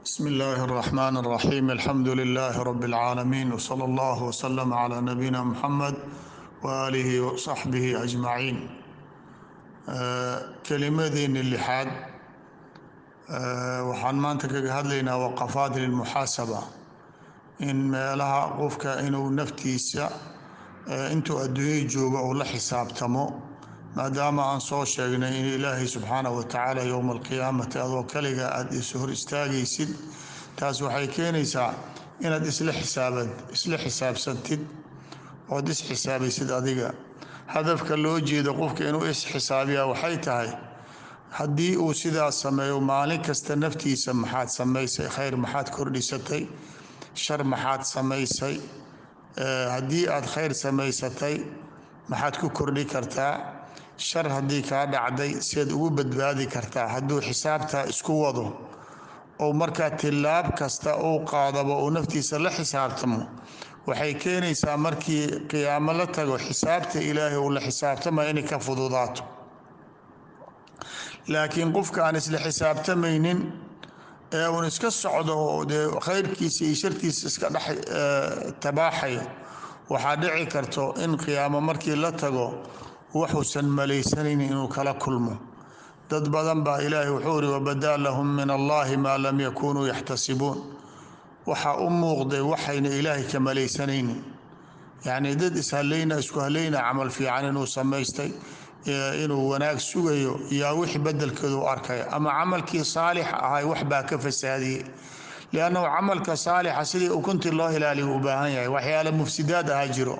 بسم الله الرحمن الرحيم الحمد لله رب العالمين وصلى الله وسلم على نبينا محمد وآله وصحبه أجمعين kelimadeeni lixaad waxaan maanta kaga hadlaynaa waqafaat lilmuxaasaba in meelaha qofka inuu naftiisa intuu adduunya jooga uu la xisaabtamo maadaama aan soo sheegnay in ilaahay subxaanahu watacaala yowma alqiyaamati adoo kaliga aada is hor istaagaysid taas waxay keenaysaa inaad isla xisaabad isla xisaabsantid ood isxisaabaysid adiga hadafka loo jeedo qofka inuu isxisaabiyaa waxay tahay haddii uu sidaas sameeyo maalin kasta naftiisa maxaad samaysay khayr maxaad kordhisatay shar maxaad samaysay haddii aad khayr samaysatay maxaad ku kordhi kartaa shar haddii kaa dhacday siaad ugu badbaadi kartaa hadduu xisaabtaa isku wado ou markaa tilaab kasta uu qaadaba uu naftiisa la xisaabtamo waxay keenaysaa markii qiyaamo la tago xisaabta ilaahay uu la xisaabtamaya inay ka fududaato laakiin qofka aan isla xisaabtamaynin ee uun iska socdo oo dee khayrkiisa iyo shartiisa iska dhex tabaaxayo waxaa dhici karto in qiyaamo markii la tago waxuusan malaysanaynin inuu kala kulmo dad badan baa ilaahay wuxuu iri wabadaa lahum min allahi maa lam yakunuu yaxtasibuun waxaa u muuqday waxayna ilaahay ka malaysanaynin yacnii dad ishallayna isku hallayna camal fiican inuu samaystay inuu wanaag sugayo yaa wixii bedelkeedu arkaya ama camalkii saalixa ahay wax baa ka fasaadiyey liannahu camalka saalixa sidii ukuntii loo ilaaliyo u baahan yahay waxyaale mufsidaad ahaa jiro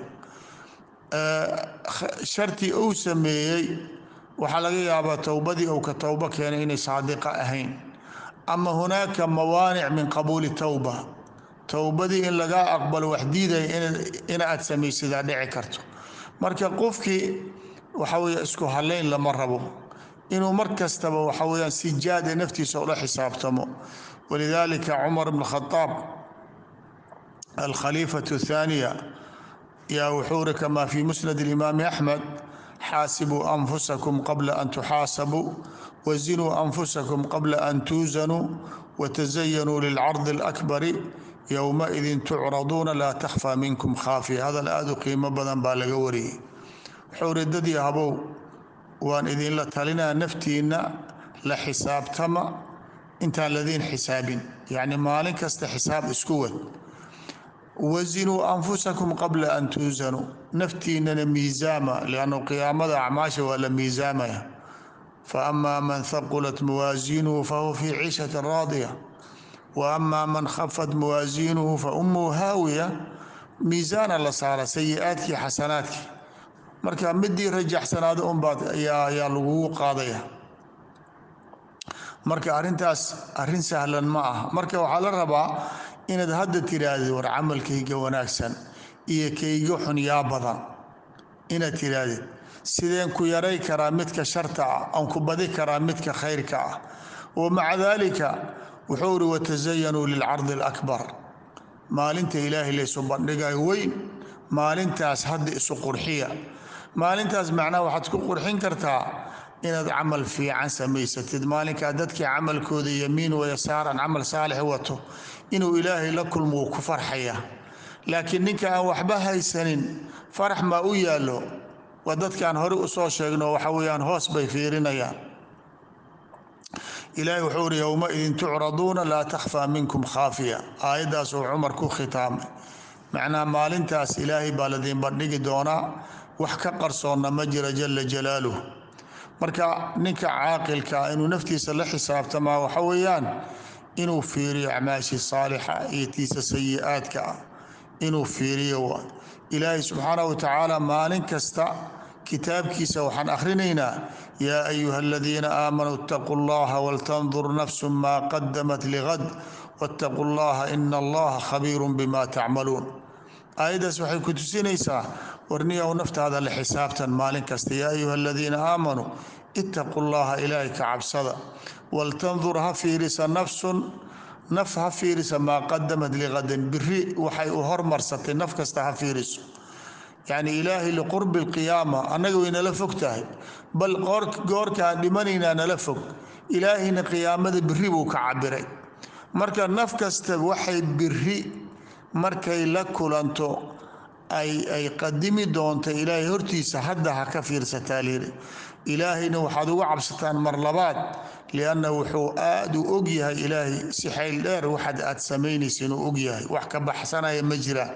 shartii uu sameeyey waxaa laga yaabaa towbadii uu ka towbo keenay inay saadiqa ahayn ama hunaaka mawaanic min qabuuli towba towbadii in lagaa aqbalo wax diidaya in aad samaysadaa dhici karto marka qofkii waxa weye isku halayn lama rabo inuu mar kastaba waxa weyaan si jaada naftiisa ula xisaabtamo walidalika cumar bn khadaab alkhaliifatu thaaniya yaa wuxuu ri kamaa fi musnad اlimaami axmed xaasibuu anfusakum qabla an tuxaasabuu wazinuu anfusakum qabla an tuusanuu watazayanuu lilcardi اlakbari yowmaidin tucraduuna laa takhfaa minkum khaafiya hadal aada u qiimo badan baa laga wariyey wuxuu ri dadii habow waan idinla talinaa naftiinna la xisaabtama intaan ladiin xisaabin yacni maalin kasta xisaab isku wad wazinuu anfusakum qabla an tuusanuu naftiinana miisaama liannu qiyaamada acmaasha waa la miisaamaya fa amaa man haqulat mawaasiinuhu fahuwa fii ciishatin raadiya wa amaa man khafat mawaasiinuhu fa ummuhu haawiya miisaana la saara sayi-aadkii xasanaadkii marka midii rajaxsanaada unbaad ayaa lagugu qaadaya marka arintaas arin sahlan ma aha marka waxaa la rabaa inaad hadda tirahdid war camalkayga wanaagsan iyo kayga xun yaa badan inaad tirahdid sideen ku yaray karaa midka sharta ah aan ku badi karaa midka khayrka ah wa maca daalika wuxuu iri watazayanuu lilcardi alakbar maalinta ilaahay laysu bandhigayo weyn maalintaas hadda isu qurxiya maalintaas macnaha waxaad ku qurxin kartaa inaad camal fiican samaysatid maalinkaa dadkii camalkooda yamiin wayasaaran camal saalix wato inuu ilaahay la kulmo wuu ku farxaya laakiin ninka aan waxba haysanin farax maa u yaallo waa dadkaan hore usoo sheegno waxa weyaan hoos bay fiirinayaan ilaahay wuxuu uri yowmaidin tucraduuna laa takhfaa minkum khaafiya aayaddaas uu cumar ku khitaamay macnaha maalintaas ilaahay baa ladiin bandhigi doonaa wax ka qarsoonna ma jira jala jalaaluh marka ninka caaqilkaa inuu naftiisa la xisaabtamaa waxa weeyaan inuu fiiriyo acmaashii saalixa iyo tiisa sayi-aadka ah inuu fiiriyo ilaahay subxaanah wa tacaala maalin kasta kitaabkiisa waxaan akhrinaynaa yaa ayuha aladiina aamanuu itaquu llaha waltandur nafsu maa qadamat ligad waataquu llaha ina allaha khabiirun bima tacmaluun aayaddaas waxay ku tusinaysaa warniyow naftaada la xisaabtan maalin kasta yaa ayuha aladiina aamanuu itaquu llaha ilaahay ka cabsada waltandur ha fiirisa nafsun naf ha fiirisa maa qadamat liqadan biri waxay u hormarsatay naf kasta ha fiiriso yacni ilaahay liqurbi alqiyaama annaga way nala fog tahay bal goorkaan dhimanaynaa nala fog ilaahayna qiyaamada biri buu ka cabiray marka naf kasta waxay biri markay la kulanto ay ay qadimi doonto ilaahay hortiisa hadda ha ka fiirsataa layidhi ilaahayna waxaad uga cabsataan mar labaad lianna wuxuu aad u og yahay ilaahay si xayl dheer waxaad aad samaynaysa inuu og yahay wax ka baxsanaya ma jiraan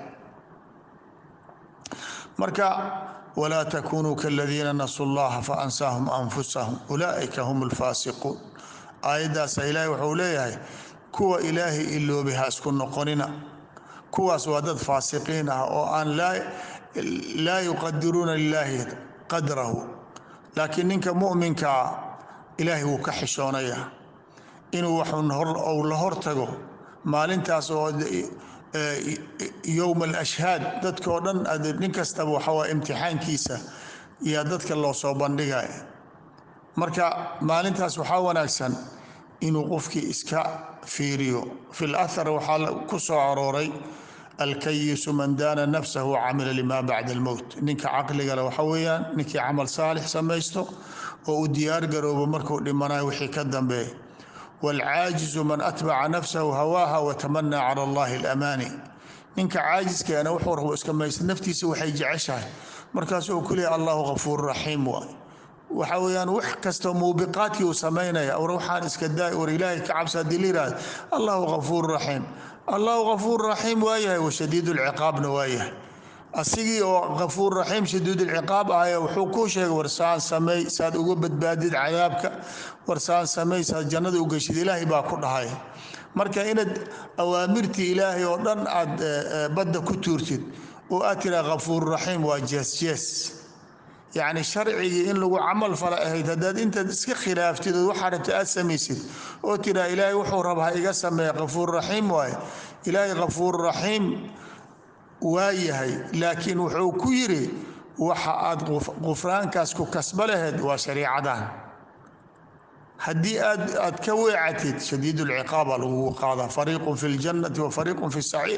marka walaa takunuu kaladiina nasuu llaha faansaahum anfusahum ulaa'ika hum alfaasiquun aayaddaasa ilaahay wuxuu leeyahay kuwa ilaahay iloobay ha isku noqonina kuwaas waa dad faasiqiin ah oo aan laa yuqadiruuna lilaahi qadrahu laakiin ninka mu'minkaa ilaahay wuu ka xishoonayaa inuu waxun ou la hortago maalintaas oo yowma alashhaad dadkao dhan nin kastaba waxawaa imtixaankiisa yaa dadka loo soo bandhigaya marka maalintaas waxaa wanaagsan inuu qofkii iska fiiriyo fi lahar waxaa ku soo arooray alkayisu man daana nafsahu camila lima bacda almowt ninka caqligale waxa weeyaan ninkii camal saalix samaysto oo u diyaar garoobo markuu dhimanayo wixii ka dambeeya waalcaajizu man atbaca nafsahu hawaaha watamanaa cala allahi alamaani ninka caajiskaana wuxuu rabo iska maysta naftiisa waxay jeceshahay markaasuu ku leeya allahu kafuur raxiim waay waxa weyaan wax kastoo muubiqaadkii uu samaynaya war waxaan iska daay war ilaahay ka cabsa haddii la yihahdo allahu kafuur raxiim allahu kafuur raxiim waayahay washadiid lciqaabna waayahay asigii oo kafuur raxiim shadiid lciqaab ahaya wuxuu kuu sheegay war saan sameey saad uga badbaadid cadaabka war saan sameey saad jannada u geshid ilaahay baa ku dhahay marka inaad awaamirtii ilaahay oo dhan aad badda ku tuurtid oo aad tiraa kafuur raxiim waa jees jees yacni sharcigii in lagu camal fala ahayd haddaad intaad iska khilaaftid oo waxaa rabta aad samaysid oo tiraa ilaahay wuxuu raba ha iga sameeya kafuur raxiim waaye ilaahay kafuur raxiim waa yahay laakiin wuxuu ku yidhi waxa aad qufraankaas ku kasba laheyd waa shariicadan haddii aad aad ka weecatid shadiid lciqaaba lagugu qaadaa fariiqun fi ljannati wa fariiqun fi saciir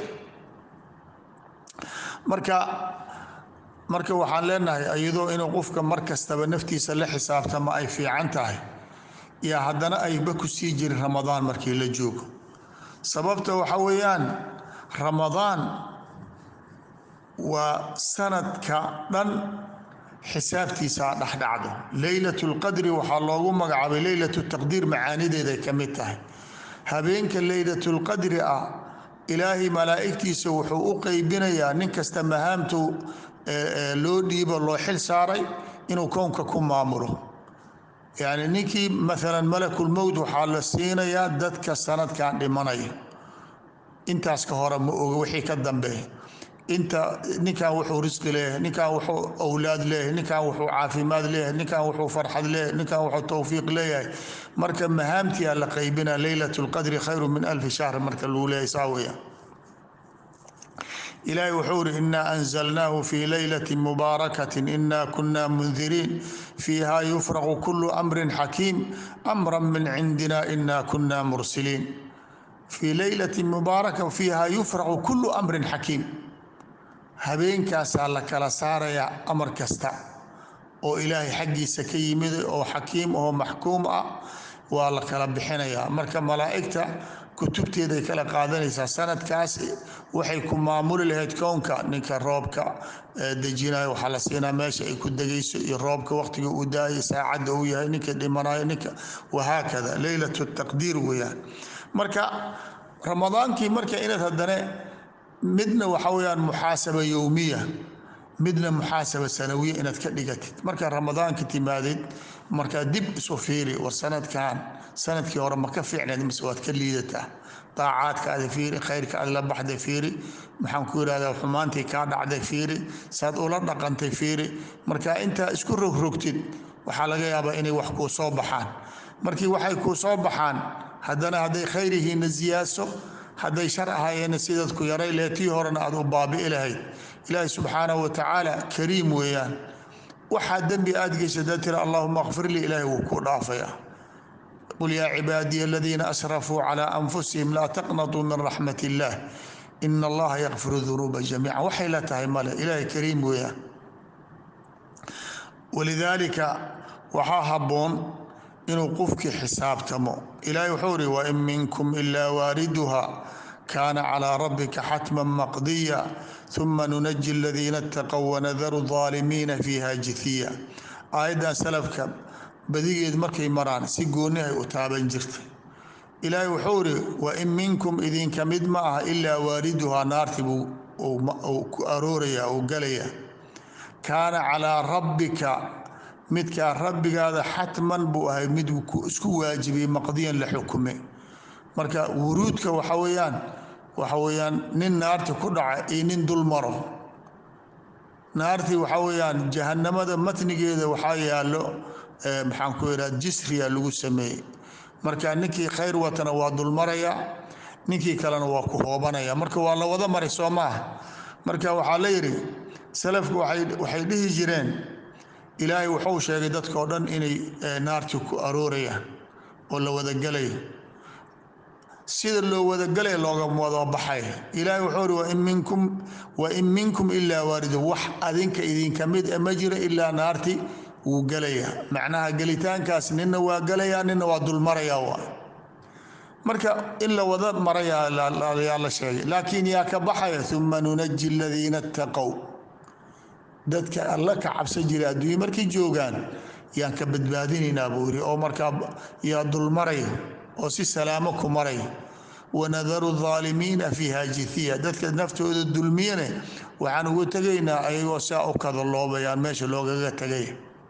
marka marka waxaan leenahay iyadoo inuu qofka mar kastaba naftiisa la xisaabtama ay fiican tahay iyo haddana ayba ku sii jirin ramadaan markii la joogo sababta waxa weeyaan ramadaan waa sanadka dhan xisaabtiisa dhexdhacdo leylat lqadri waxaa loogu magacaabay leylat taqdiir macaanideeday ka mid tahay habeenka leylat lqadri ah ilaahay malaa'igtiisa wuxuu u qeybinayaa nin kasta mahaamtu loo dhiibo loo xil saaray inuu kownka ku maamulo yacni ninkii maalan malakulmowt waxaa la siinayaa dadka sanadkan dhimanaya intaas ka hore ma oga wixii ka dambeeya inta ninkan wuxuu risqi leeyahay ninkan wuxuu owlaad leeyahay ninkan wuxuu caafimaad leeyahay ninkan wuxuu farxad leeyahay ninkan wuxuu towfiiq leeyahay marka mahaamtiyaa la qaybina leylat lqadri khayru min alfi shahr marka lagu leeyahay saa weeyaan ilaahay wuxuu uri inaa anzalnaahu fi leylati mubaarakatin ina kuna mundiriin fiiha yufraqu kulu amrin xakiim amra min cindina ina kuna mursiliin fii leylati mubaaraka fiiha yufraqu kulu amrin xakiim habeenkaasaa la kala saarayaa amar kasta oo ilaahay xaggiisa ka yimid oo xakiim oo maxkuum ah waa la kala bixinayaa marka malaa'igta kutubteeday kala qaadanaysaa sanadkaas waxay ku maamuli lahayd kownka ninka roobka dejinayo waxaa la siinaa meesha ay ku degayso iyo roobka waqtiga uu daayo saacadda uu yahay ninka dhimanayo ninka wahaakada leylat taqdiir weeyaan marka ramadaankii marka inaad haddane midna waxa weyaan muxaasaba yowmiya midna muxaasaba sanawiya inaad ka dhigatid markaa ramadaanka timaadid markaa dib isu fiiri war sanadkan sanadkii hore ma ka fiicnayd mise waad ka liidataa daacaadkaada fiiri khayrka aad la baxday fiiri maxaan ku yidhahdaa xumaantii kaa dhacday fiiri saad ula dhaqantay fiiri marka intaa isku rogrogtid waxaa laga yaabaa inay wax kuu soo baxaan markii waxay kuu soo baxaan haddana hadday khayr yihiinna ziyaaso hadday shar ahaayeenna sidaad ku yaray lehe tii horena aad u baabi'i lahayd ilaahi subxaanahu wa tacaala kariim weeyaan waxaa dembi aad gesha dad tira allahuma kfir lii ilaahay wuu kuu dhaafaya qul yaa cibaadiya aladiina asrafuu calaa anfusihim laa taqnatuu min raxmat illaah ina allaha yakfiru dunuuba jamiica waxay la tahay male ilaahay kariim weeyaan walidaalika waxaa habboon inuu qofkii xisaabtamo ilaahay wuxuu ri wain minkum ilaa waariduha kaana calىa rabbika xatma maqdiya uma nunaji aladiina اtaqow wanadaru ظaalimiina fiiha jithiya aayaddan salafka badigeed markay maraan si gooni ay u taaban jirtay ilaahay wuxuu iri wain minkum idinka mid ma aha ilaa waariduhaa naarti buu ku arooraya uu galaya kaana calىa rabbika midkaa rabbigaada xatman buu ahay mid isku waajibiyey maqdiyan la xukume marka wuruudka waxa weyaan waxa weyaan nin naarti ku dhaca iyo nin dul maro naartii waxa weyaan jahanamada matnigeeda waxaa yaalo maxaan ku idhaha jisriya lagu sameeyey marka ninkii khayr watana waa dulmaraya ninkii kalena waa ku hoobanaya marka waa la wada maray soo maaha marka waxaa la yidhi salafku waxay dhihi jireen ilaahay wuxuu sheegay dadkao dhan inay naartii ku aroorayaan oo la wadagelaya sida loo wadagelaya looga wada baxay ilaahay wuxuu ri wain minkum wain minkum ilaa waaridu wax adinka idinka mid ma jiro ilaa naarti wuu gelaya macnaha gelitaankaas nina waa gelaya nina waa dulmaraya waa marka in la wada maraya yaa la sheegay laakiin yaa ka baxaya uma nunaji aladiina اtaqow dadka alla ka cabsan jiray adduunya markay joogaan yaan ka badbaadinaynaa buu yiri oo markaa yaa dulmaray oo si salaamo ku maray wanadaru aalimiina fiiha jithiya dadka naftooda dulmiyane waxaan ugu tegaynaa ayagoo saa u kadaloobayaan meesha loogaga tegay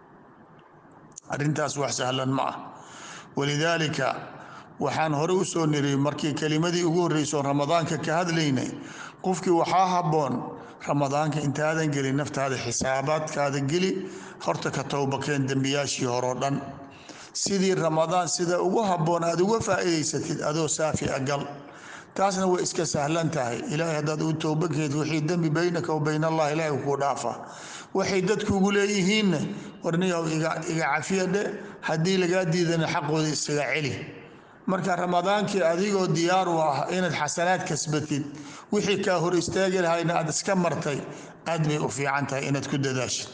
arrintaas wax sahlan ma ah walidaalika waxaan hore u soo niriyey markii kelimadii ugu horreysoo ramadaanka ka hadlaynay qofkii waxaa habboon ramadaanka intaadan gelin naftaada xisaabaadkaada geli horta ka towbakeen dembiyaashii horeo dhan sidii ramadaan sida ugu habboon aad uga faa'iidaysatid adoo saafi a gal taasna way iska sahlan tahay ilaahay haddaad u towbakeed wixii dembi baynaka wa bayn allah ilaahay kuu dhaafa waxay dadkuugu leeyihiinna warniyow iga cafiya dhe haddii lagaa diidana xaqooda isaga celi marka ramadaankii adigoo diyaar u ah inaad xasanaad kasbatid wixii kaa hor istaagi lahayna aad iska martay aad bay u fiican tahay inaad ku dadaashid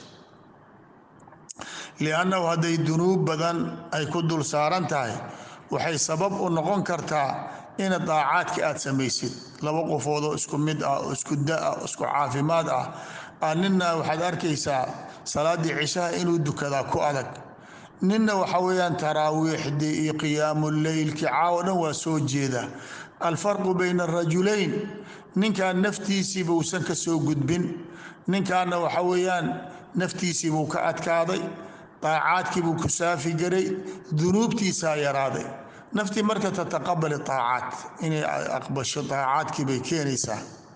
liannahu hadday dunuub badan ay ku dul saaran tahay waxay sabab u noqon kartaa ina daacaadka aad samaysid laba qofoodoo isku mid ah oo isku da-ah isku caafimaad ah aa nina waxaad arkaysaa salaaddii cishaha inuu dukadaa ku adag ninna waxa weeyaan taraawiixdii iyo qiyaamu leylkii caawo dhan waa soo jeeda alfarqu bayna arajulayn ninkan naftiisiiba uusan ka soo gudbin ninkaana waxa weeyaan naftiisiibuu ka adkaaday daacaadkiibuu ku saafi garay dunuubtiisaa yaraaday naftii marka tataqabali aacaat inay aqbasho daacaadkii bay keenaysaa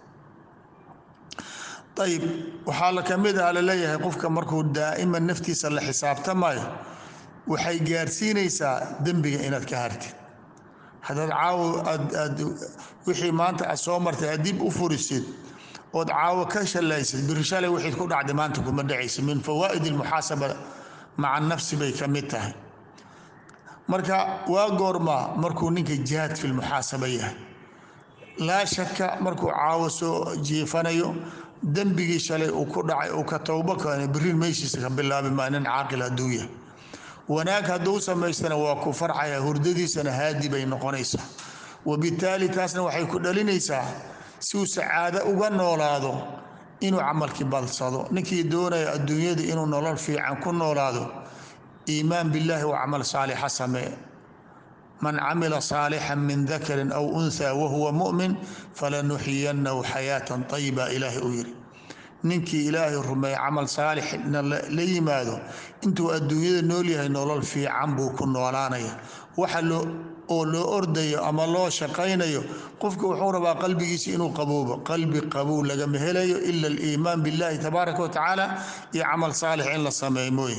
ayib waxaa la kamid ah laleeyahay qofka markuu daa'iman naftiisa la xisaabtamayo waxay gaarsiinaysaa dembiga inaad ka hartid haddaad caawo aad wixii maanta aad soo martay aad dib u furisid ood caawo ka shalaysid biri shalay wixii ku dhacday maanta kuma dhacaysa min fawaa'id almuxaasaba maca nafsi bay ka mid tahay marka waa goormaa markuu ninka jihaad fi lmuxaasaba yahay laa shaka markuu caawo soo jiifanayo dembigii shalay uu ku dhacay uu ka towbo keena biriin meyshiisa ka bilaabi maa nin caaqil hadduu yahay wanaag hadduu samaystana waa ku farcaya hurdadiisana haadi bay noqonaysaa wabitaali taasna waxay ku dhalinaysaa si uu sacaado uga noolaado inuu camalkii badsado ninkii doonaya adduunyada inuu nolol fiican ku noolaado iimaan billahi wa camal saalixa samee man camila saalixan min dakarin aw unha wahuwa mu'min falanuxiyanahu xayaatan ayiba ilaahay uu yidhi ninkii ilaahay rumeeye camal saalixna la yimaado intuu adduunyada nool yahay nolol fiican buu ku noolaanaya waxa oo loo ordayo ama loo shaqaynayo qofka wuxuu rabaa qalbigiisa inuu qaboobo qalbi qabow lagama helayo ila aliimaan billahi tabaaraka wa tacaala iyo camal saalix in la sameeyo mooye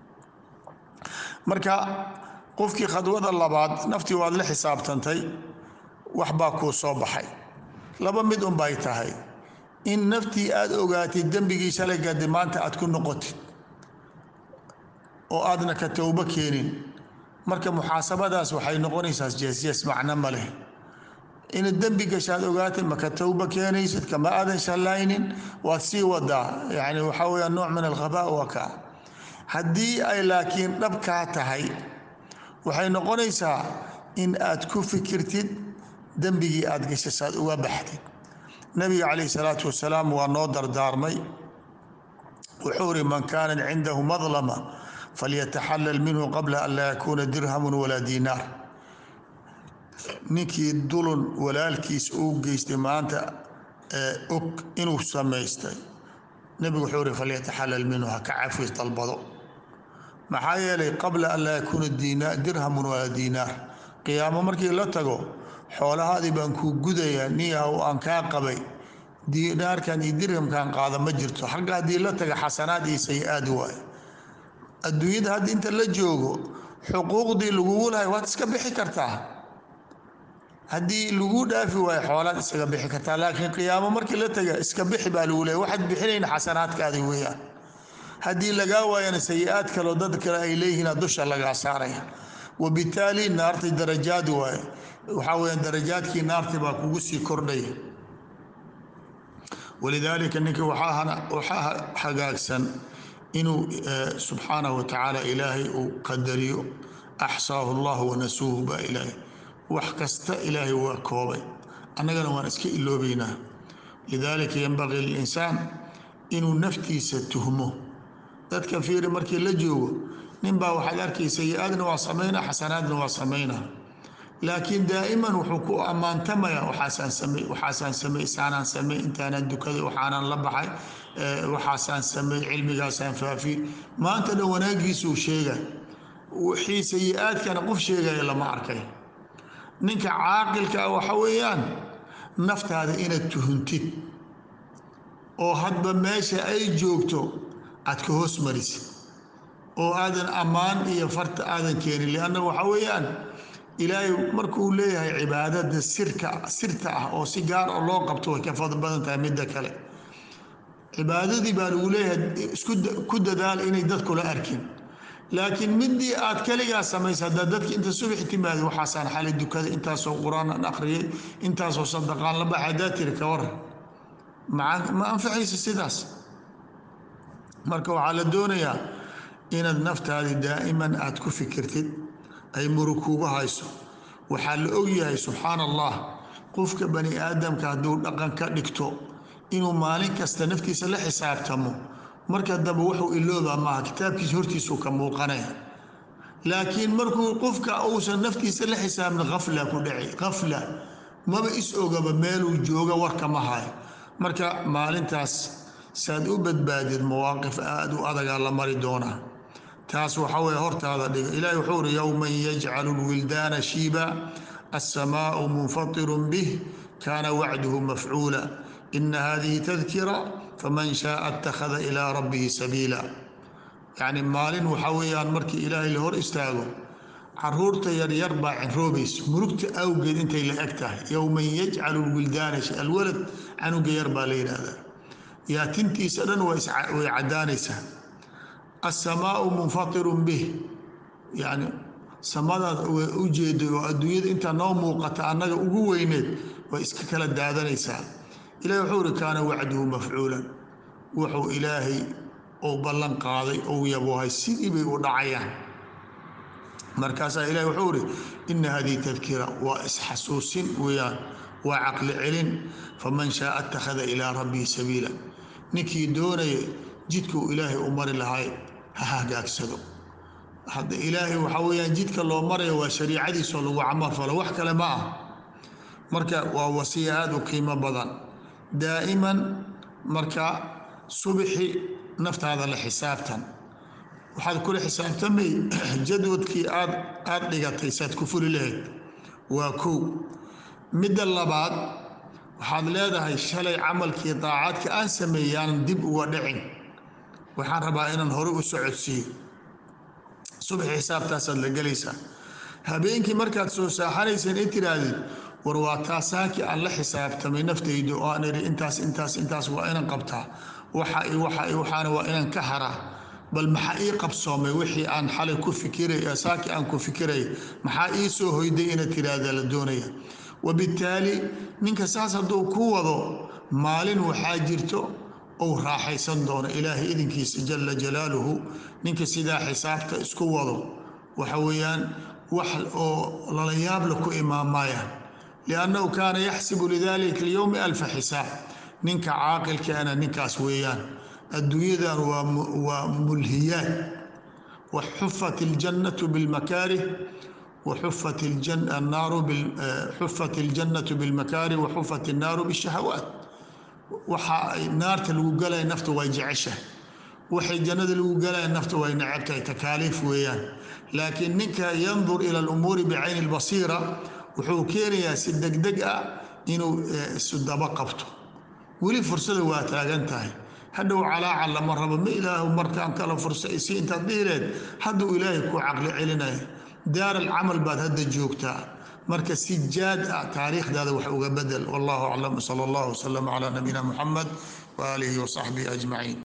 marka qofkii khadwada labaad naftii waad la xisaabtantay wax baa kuu soo baxay laba mid unbay tahay in naftii aad ogaatid dembigii shalay gadi maanta aad ku noqotid oo aadna ka towbo keenin marka muxaasabadaas waxay noqonaysaa jeesjees macno ma leh inaad dembi gashaad ogaatid maka towbo keenaysid kama aadan shallaynin waad sii wadaa yani waxaa weya nooc min alkhabaa waa ka haddii ay laakiin dhabkaa tahay waxay noqonaysaa in aad ku fikirtid dembigii aad gashay saad uga baxdid nabiga calayh salaatu wasalaam waa noo dardaarmay wuxuu uri man kaanat cindahu madlama falyataxallal minhu qabla an laa yakuuna dirhamun walaa diinaar ninkii dulun walaalkiis uu geystay maanta og inuu samaystay nebigu wuxuu uri falyataxallal minhu ha ka cafis dalbado maxaa yeelay qabla an laa yakuuna dirhamun walaa diinaar qiyaamo markii la tago xoolahaadii baan kuu gudayaa niyahow aan kaa qabay diinaarkan iyo dirhamkan qaada ma jirto xagga haddii la taga xasanaad iyo sayi-aad waay adduunyada hadda inta la joogo xuquuqdii lagugu lahay waad iska bixi kartaa haddii lagu dhaafi waayo xoolaad iskaga bixi kartaa laakiin qiyaamo markii la taga iska bixi baa lagu leeya waxaad bixinayn xasanaadkaadi weeyaan haddii lagaa waayana sayi-aad kaleo dad kale ay leeyihiina dusha lagaa saaraya wabitaali naartay darajaad waaye waxaa weyaan darajaadkii naarta baa kugu sii kordhaya walidaalika ninka waxaa hagaagsan inuu subxaanahu watacaala ilaahay uu qadariyo axsaahu allah wanasuuhu baa ilaahay wax kasta ilaahay waa koobay annagana waan iska iloobaynaa lidaalika yanbagii lilinsaan inuu naftiisa tuhmo dadka fiiri markii la joogo ninbaa waxaad arkay sayi-aadna waa samaynaa xasanaadna waa samaynaa laakiin daa'iman wuxuu ku ammaantamaya waxaasaan samey waxaasaan samey saanaan samey intaanaan dukaday waxaanaan la baxay waxaasaan samey cilmigaasaan faafi maanta dhan wanaagiisuu sheega wixii sayi-aadkana qof sheegaya lama arkay ninka caaqilka ah waxa weeyaan naftaada inaad tuhuntid oo hadba meesha ay joogto aad ka hoos marisid oo aadan ammaan iyo farta aadan keenin lianna waxa weeyaan ilaahay markuu leeyahay cibaadada sirka sirta ah oo si gaar oo loo qabto way ka fadl badan tahay midda kale cibaadadii baa lagu leeyahay isku ku dadaal inay dadkula arkin laakiin midii aad kaligaa samaysa haddaa dadka inta subax timaada waxaasaan xalay dukaday intaasoo qur-aan aan akhriyay intaasoo sadaqaan la baxa haddaa tiri ka waran ma anfacaysa sidaas marka waxaa la doonayaa inaad naftaadii daa'iman aad ku fikirtid ay murukuugu hayso waxaa la ogyahay subxaana allah qofka bani aadamka hadduu dhaqan ka dhigto inuu maalin kasta naftiisa la xisaabtamo marka dambe wuxuu iloobaa maaha kitaabkiisa hortiisuu ka muuqanaya laakiin markuu qofka uusan naftiisa la xisaabin afla ku dhaci afla maba is ogaba meeluu jooga warkama hayo marka maalintaas saad u badbaadid mawaaqif aada u adagaa la mari doonaa taas waxa weye hortaada dhiga ilahi wuxuu uri yowman yajcalu lwildaana shiiba alsamaau munfatirun bih kaana wacduhu mafcuula ina hadihi tadkira faman shaaa اtakhada ilaa rabbihi sabiila yacni maalin waxaa weeyaan markii ilaahay la hor istaago caruurta yaryar baa cinroobaysa murugta awgeed intay la eg tahay yowman yajcalu lwildaana alwalad canuga yar baa la yidhaahdaa yaatintiisa dhan way caddaanaysaa alsamaau munfatirun bih yani samadaad way u jeeday oo adduunyada intaa noo muuqata annaga ugu weyneed way iska kala daadanaysaa ilahi wuxuu uri kaana wacduhu mafcuulan wuxuu ilaahay uu ballan qaaday ou yaboohay sidii bay u dhacayaan markaasaa ilahi wuxuu uri ina hadihi tadkira waa isxasuusin weeyaan waa caqli celin faman shaaa attakhada ilaa rabbihi sabiila ninkii doonaya jidkuu ilaahay u mari lahay ha hagaagsado hadda ilaahay waxaa weyaan jidka loo maraya waa shariicadiisoo lagu camal falo wax kale ma ah marka waa wasiya aada u qiimo badan daa'iman marka subixi naftaada la xisaabtan waxaad kula xisaabtamay jadwadkii aad aada dhigatay saad ku fuli lahayd waa kow midda labaad waxaad leedahay shalay camalkii daacaadka aan sameeyaan dib uga dhicin waxaan rabaa inaan hore u socodsiiyo subaxi xisaabtaasaad la gelaysaa habeenkii markaad soo saaxanayseen in tiraahdid war waa taasaakii aan la xisaabtamay naftayda oo aan idhi intaas intaas intaas waa inaan qabtaa waxa waxa waxaana waa inaan ka haraa bal maxaa ii qabsoomay wixii aan xalay ku fikiray saakii aan ku fikiray maxaa ii soo hoyday inaad tiraahda la doonaya wabittaali ninka saas hadduu ku wado maalin waxaa jirto ou raaxaysan doono ilaahay idinkiisa jala jalaaluhu ninka sidaa xisaabta isku wado waxa weeyaan wax oo lala yaabla ku imaamaayaan liannahu kaana yaxsibu lidalika alyowmi alfa xisaab ninka caaqilkaana ninkaas weeyaan adduunyadan waa mulhiyaad waxufat iljannatu bilmakaarih waxufat annaaru xufat iljannatu bilmakaarih waxufat innaaru bishahawaat waxa ay naarta lagu galaya nafta way jeceshahay waxay jannada lagu galaya nafta way necabtahay takaaliif weeyaan laakiin ninka yandur ila alumuuri bicayni lbasiira wuxuu keenayaa si degdeg ah inuu isu daba qabto weli fursada waa taagan tahay hadhow calaaca lama rabo ma ilaahu markaan kala fursa isi intaad dhihileed hadduu ilaahay ku caqli celinaya daar alcamal baad hadda joogtaa marka si jaad ah taariikhdaada wax uga bedel wallahu aclam sala allahu wasalam calaa nabiyina muxamed waaalihi wasaxbihi ajmaciin